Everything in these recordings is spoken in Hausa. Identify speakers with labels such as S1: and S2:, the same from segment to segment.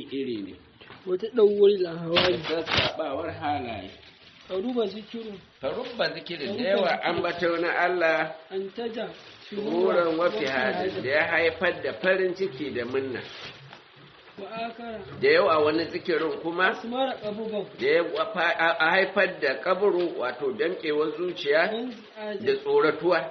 S1: iri ne
S2: wata ɗauwar lahawari
S1: sassaɓawar halaye
S2: a ruba zikirin
S1: farubba zikirin da yawa ambato na Allah
S2: an taja
S1: wurin wafi hadin da ya haifar da farin ciki da munna
S2: wa akara
S1: da yawa wani zikirin kuma
S2: asmara abubuwan
S1: da ya wafa- a a haifar da kaburu wato damkewar zuciya
S2: don
S1: da tsoratuwa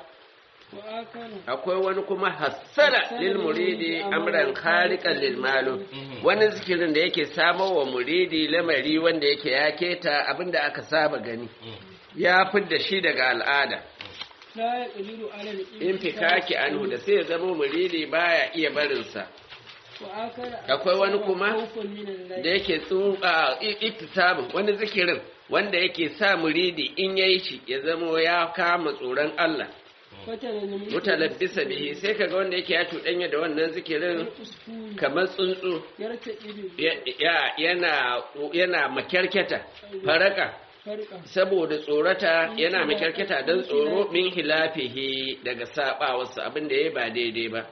S2: wa akara
S1: akwai wani kuma hassala lil muridi amran khariqan lil malum wani zikirin da yake samo wa muridi lamari wanda yake ya keta abinda aka saba gani ya fidda shi daga al'ada
S2: la ya ƙaliru alal
S1: in fikaki anhu da sai ya zama muridi baya iya barinsa
S2: wa akara
S1: Akwai wani kuma
S2: khawfan minan lahi.
S1: da yake tsuka iktisabin wani zikirin wanda yake sa muridi in yayi shi ya zama ya kama tsoron Allah
S2: fatara ne
S1: mutalabbisa bihi sai kaga wanda yake ya cuɗanya da wannan zikirin
S2: uskuri
S1: kamar tsuntsu
S2: yarta ido
S1: ya- ya- yana yana makyarketa faraka
S2: farka
S1: saboda tsorata yana makyarketa don tsoro min hilafihi daga sabawarsa abin da ya ba daidai ba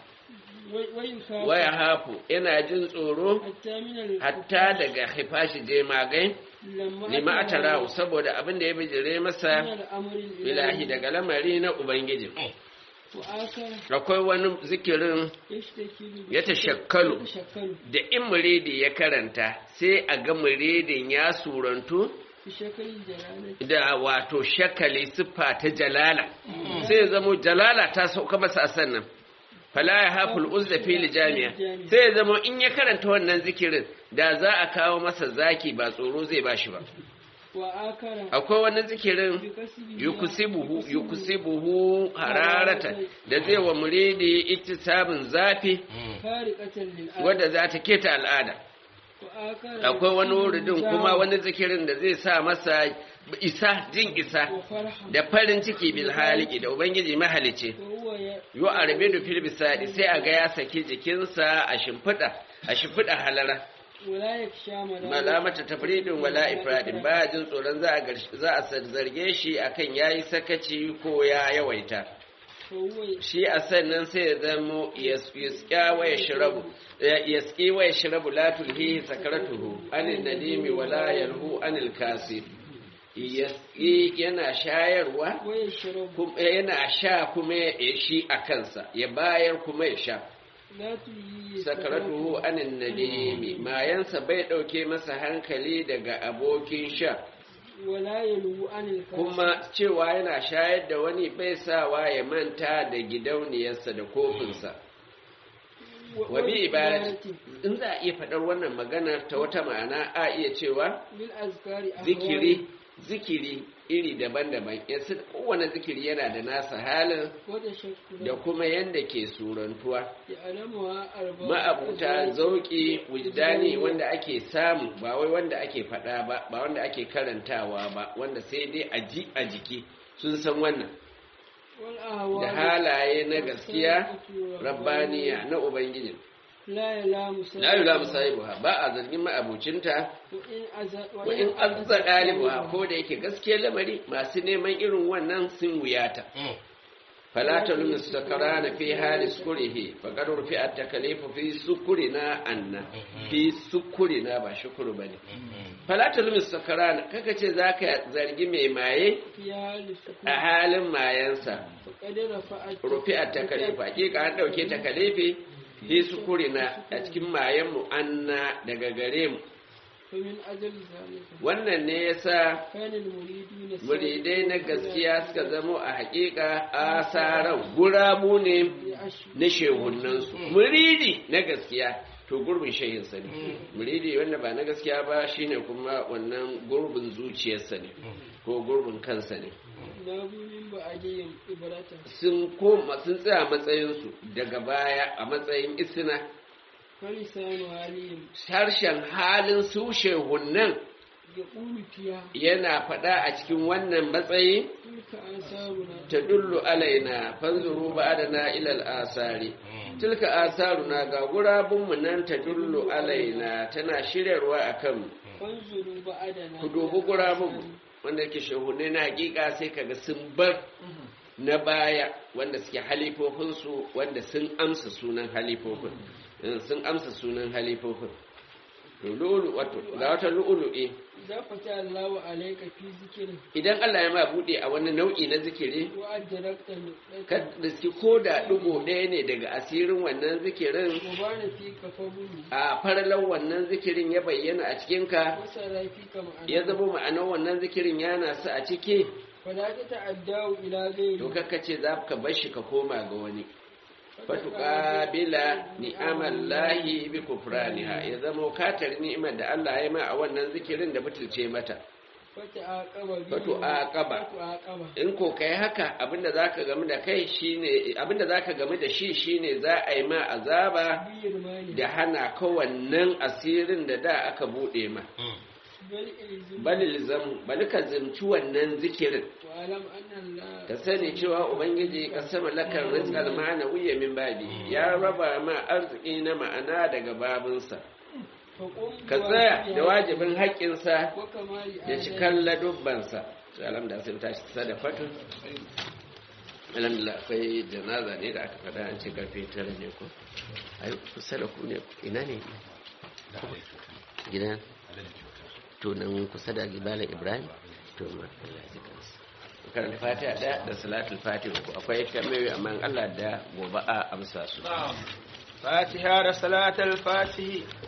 S2: wayin ka
S1: waya hafu yana jin tsoro
S2: hatta minal
S1: hatta daga hifashi jemagai
S2: lamma
S1: lima atarahu saboda abin da ya bijire masa
S2: minal amrin
S1: ilahi daga lamari na ubangiji
S2: wa akara
S1: akwai wani zikirin
S2: yashtakilu
S1: ya tashakkalu
S2: tashakkalu
S1: da in muridi ya karanta sai a ga muridin ya surantu
S2: bi shakalin jalalati
S1: da wato shakali siffa ta jalala sai ya zamo jalala ta sauka masa a sannan fala ya haful uzda fili jami'a sai ya zamo in ya karanta wannan zikirin da za a kawo masa zaki ba tsoro zai bashi ba
S2: wa akara
S1: akwai wani zikirin
S2: bi kasbi
S1: yukusibuhu yukusibuhu hararata da zai wa muridi iktisabin zafi
S2: fariqatan lil ard
S1: wadda za ta keta al'ada
S2: wa akara
S1: akwai wani wuridin kuma wani zikirin da zai sa masa isa jin isa
S2: wa farha
S1: da farin ciki bil haliki da ubangiji mahalice
S2: wa huwa ya
S1: yu arbidu fil bisadi sai a ga ya saki jikinsa a shimfiɗa a shimfiɗa halara
S2: wala yaksha mala
S1: malamata tafridin wala ifradin ba jin tsoron za a garsh- za a zarge shi akan yayi sakaci ko ya yawaita
S2: fa huwa
S1: shi a sannan sai ya zamo yasƙya wa ya shirabu yasƙi wa ya shirabu la tulhihi sakaratuhu anil nadimi wala yalhu anil kasi yasƙi yana shayarwa
S2: wa yashrabu
S1: kum- yana sha kuma ya shi a kansa ya bayar kuma ya sha
S2: la tulhi
S1: sakaratuhu anil nadimi mayansa bai ɗauke masa hankali daga abokin sha
S2: wala yalu anil kasi
S1: kuma cewa yana shayar da wani bai sawa ya manta da gidauniyarsa da kofinsa wa bi ibadati in za a iya faɗar wannan maganar ta wata ma'ana a iya cewa
S2: bil azkari
S1: zikiri zikiri iri daban-daban yanzu kowane zikiri yana da nasa halin
S2: wa da shakku
S1: da kuma yanda ke surantuwa
S2: ya alamuwa arba
S1: ma'abuta zauki wujdani wanda ake samu ba wai wanda ake faɗa ba ba wanda ake karantawa ba wanda sai dai a ji a jiki sun san wannan
S2: wal ahwa
S1: da halaye na gaskiya rabbaniya na ubangiji
S2: la yalamu
S1: la yula musahibuha ba a zargin ma'abucinta
S2: wa in aza
S1: wa in azza dalibuha ko da yake gaskiyar lamari masu neman irin wannan sun wuyata fala talum sakarana fi hali sukurihi faqad rufi'at takalifu fi sukurina anna fi sukurina ba shukuru bane fala talum sakarana kaka ce zaka zargi mai maye
S2: ya lissu
S1: a halin mayansa
S2: faqad rafa'at
S1: rufi'at takalifu hakika an dauke takalifi fi sukurina a cikin mayan mu anna daga gare mu
S2: fa min ajal zalika
S1: wannan ne yasa
S2: kana al muriduna
S1: muridai na gaskiya suka zamo a hakika asaran gurabu ne
S2: ya ashu
S1: na shehunansu muridi na gaskiya to gurbin shehinsa ne muridi wanda ba na gaskiya ba shine kuma wannan gurbin zuciyarsa ne ko gurbin kansa ne
S2: na bumin ba ajiyin ibrata
S1: sun koma sun tsaya matsayinsu daga baya a matsayin isina
S2: falisanu halihim
S1: harshen halin su shehunan
S2: ya ƙulu fiya
S1: yana faɗa a cikin wannan matsayi
S2: tilka asaruna
S1: ta dullu alaina fanzuru ba'adana ilal asari tilka asaruna ga gurabunmu nan ta dullu alaina tana shiryarwa a kanmu
S2: fanzuru ba'adana
S1: ku dubi gurabunmu wanda yake shehunai na hakika sai kaga sun bar na baya wanda suke halifofinsu wanda sun amsa sunan halifofin Eh, sun amsa sunan halifofin to lu'ulu wato ga wata lu'ulu'i
S2: idan fata Allahu alayka fi zikirin
S1: idan Allah ya ma bude a wani nau'i na zikiri
S2: wa adrakta
S1: ka da shi ko da dugo ɗaya ne daga asirin wannan zikirin
S2: wa bana fi ka fabulu
S1: a faralan wannan zikirin ya bayyana a cikinka
S2: wa sarafi ka ma'ana
S1: ya zama ma'anar wannan zikirin yana su a ciki
S2: fala ta ta'addawu ila ghairi
S1: to kakka ce za ka bar shi ka koma ga wani fatuqabila ni'amallahi bi kufraniha ya zama katar ni'imar da Allah ya ma a wannan zikirin da butulce mata
S2: fata aqaba bi
S1: Fatu aqaba.
S2: fatu aqaba
S1: in ko kai haka abinda zaka gamu da kai shine abinda zaka gamu da shi shine za a yi ma azaba
S2: bi yirmani
S1: da hana ka wannan asirin da da aka bude ma
S2: bal ilzim
S1: bal zam bal ka zimci wannan zikirin
S2: wa alam anna Allah
S1: ka sani cewa ubangiji ka sama lakar rizqal ma'ana wuya min babi ya raba ma arziki na ma'ana daga babinsa
S2: fa qum
S1: ka tsaya da wajibin haƙƙinsa
S2: wa kamali
S1: da cikan ladubbansa salam da sai tashi sadafatu alhamdulillah akwai janaza ne da aka faɗa an ce karfe tara ne ko ai kusa da ku ne ina ne gidan to nan kusa da gibala ibrahim to ma Allah ya ji kansa karanta fatiha ɗaya da salatul fatiha uku akwai kamar amma in Allah da gobe a amsa su
S3: فاتحة رسالة الفاتح